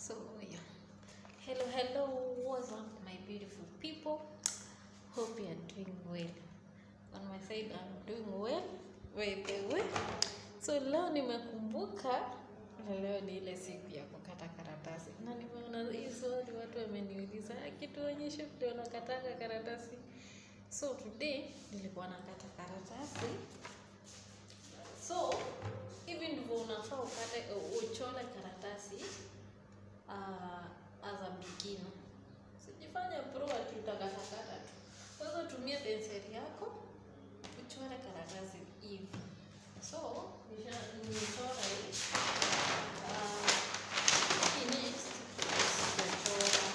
So yeah. Hello, hello, what's up my beautiful people? Hope you are doing well. On my side I'm doing well. By the way. So leo nimekumbuka na leo ni ile siku ya kukata karatasi. Na nimeona hii swali watu wameniuliza "Ah, kituonyeshe vile unakataka karatasi. So today nilikuwa nakata karatasi. So hivi ndivyo unafaa ukate uchole karatasi uh, as a beginner. Sijifanya pro ati utakatakata tu. Kwanza tumia penseli yako uchore karatasi hivi. So nisha nimechora hii. Uh, hii next sijachora.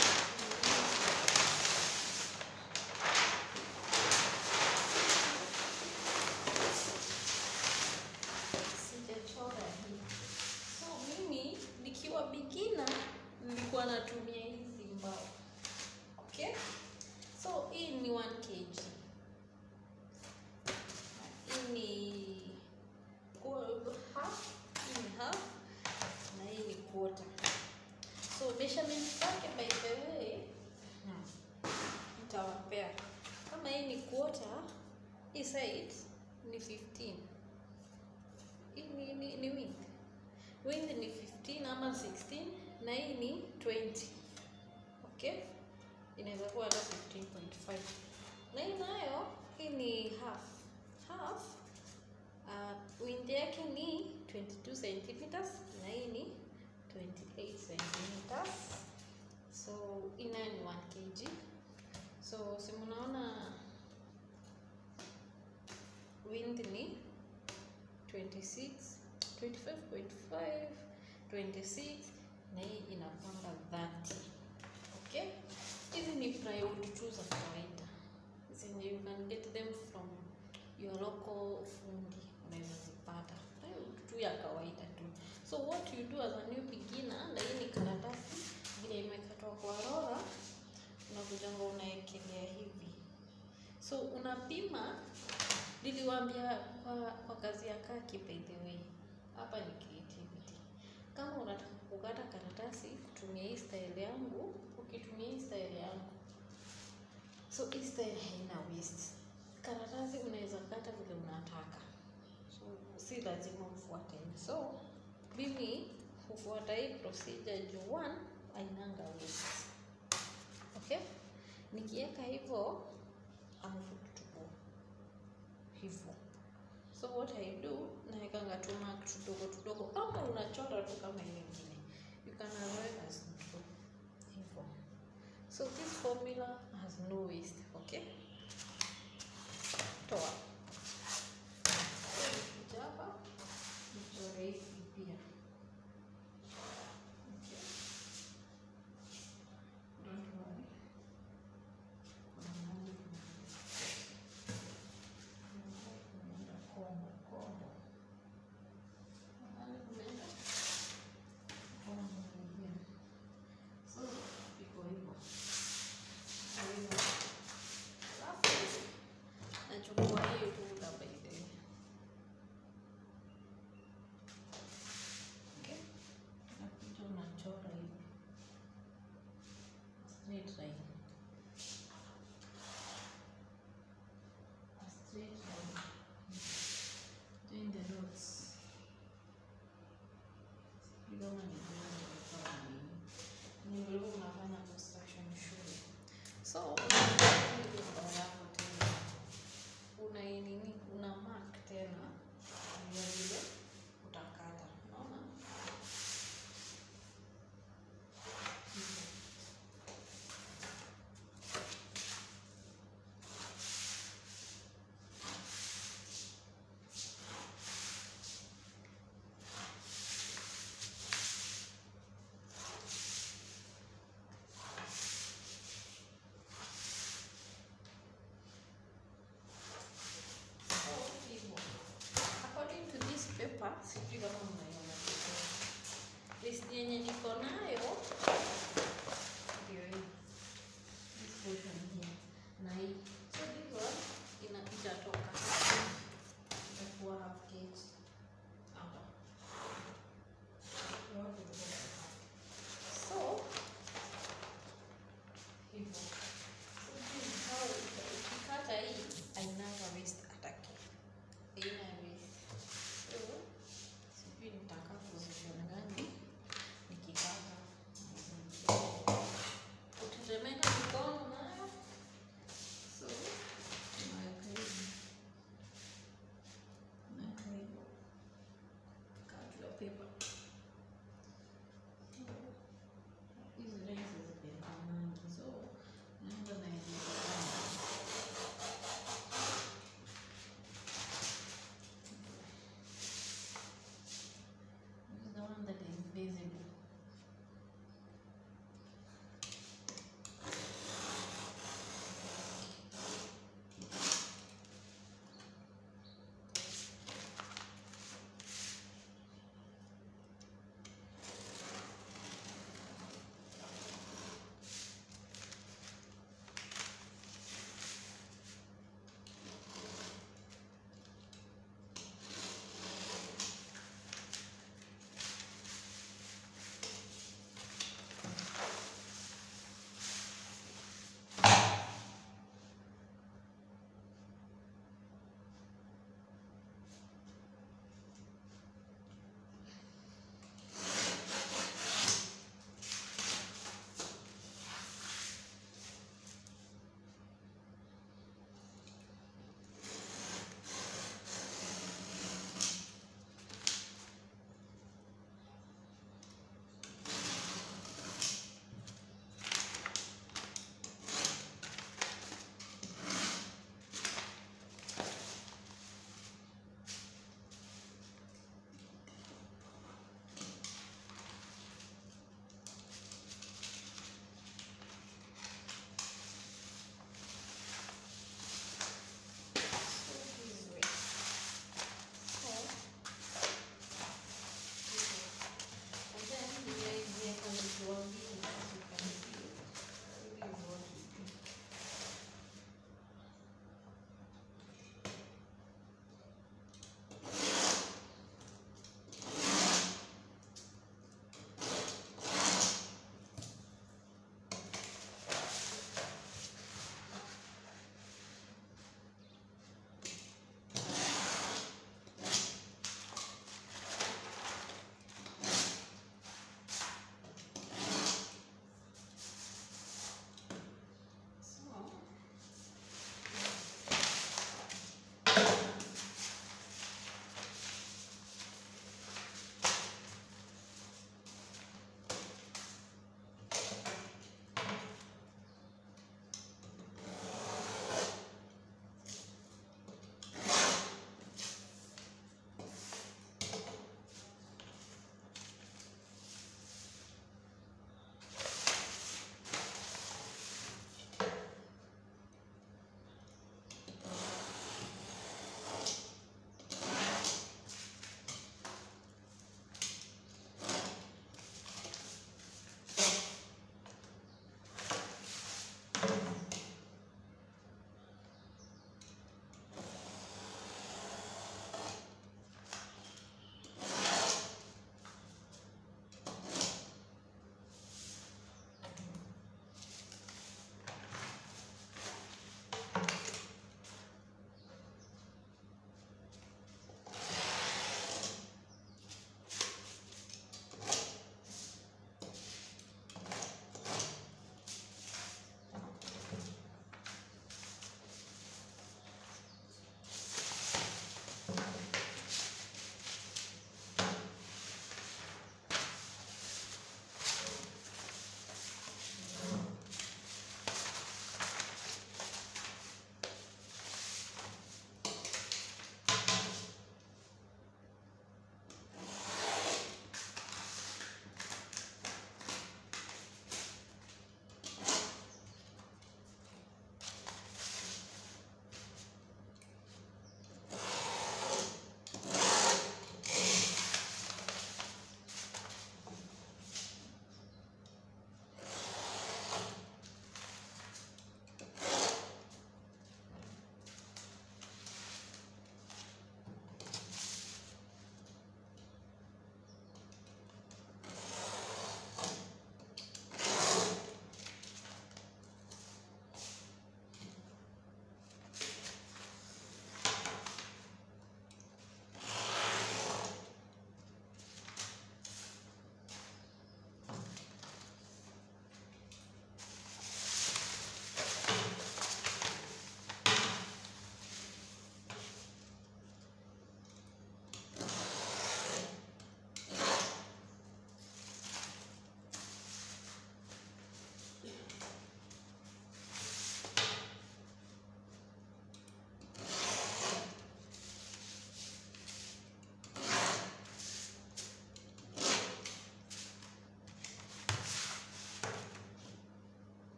Sijachora hii. So mimi nikiwa beginner nilikuwa natumia hizi mbao. Okay? So hii ni 1 kg. Hii ni kwa- half, hii ni half na hii ni quarter. So measurement zake by the way hmm, nitawapea. Kama hii ni quarter, hii side ni 15. Hii ni, ni, ni width. Width ni 15 ama 16 na hii ni 20. Okay? Inaweza kuwa hata 15.5. Na hii nayo hii ni half. Half uh, width yake ni 22 centimeters na hii ni 28 centimeters. So hii nayo ni 1 kg. So si mnaona width ni 26 25.5 26 na hii inapanga 30 okay hizi ni plywood tu za kawaida zenye you can get them from your local fundi unaweza zipata plywood tu ya kawaida tu so what you do as a new beginner na hii ni karatasi vile imekatwa kwa rora unakujanga unaekelea hivi so unapima niliwaambia kwa, kwa kazi ya kaki by the way hapa ni creativity kama unataka kukata karatasi kutumia hii style yangu ukitumia hii style yangu so hii style haina waste karatasi unaweza kata vile unataka so si lazima ufuate so mimi hufuata hii procedure juu one ainanga waste okay nikiweka hivyo amfututupo hivyo so what I do naekanga tu mark tudogo tudogo ama unachora tu kama ile ingine you can arrive as two hivyo so this formula has no waste okay toa So, nikikuja hapa nichore hivi pia okay don't worry kuna mahali kuna kumeenda kombo kombo mahali kumeenda kombo ingine so iko hivyo Kwa hivyo, alafu nachukua hiyo rula by the way okay nakuja unachora hivi straight line a straight line join the dots Sijui kama ni join the dots au nini. Ni ulikuwa unafanya construction shule so unachukua ile mbao yako tena una nini una mark tena ya vile utakata unaona Hivyo. visible.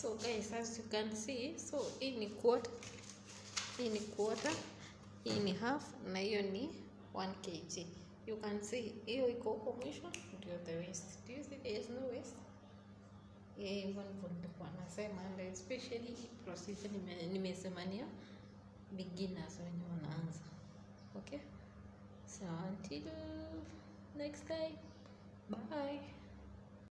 so guys as you can see so hii ni quarter hii ni quarter hii ni half na hiyo ni 1 kg you can see hiyo iko huko mwisho ndio the waist do you see there is no waist yeah, hivyo ndivyo nilikuwa nasema and especially hii procedure nime- nimesema ni ya beginners wenye wanaanza okay so until next time bye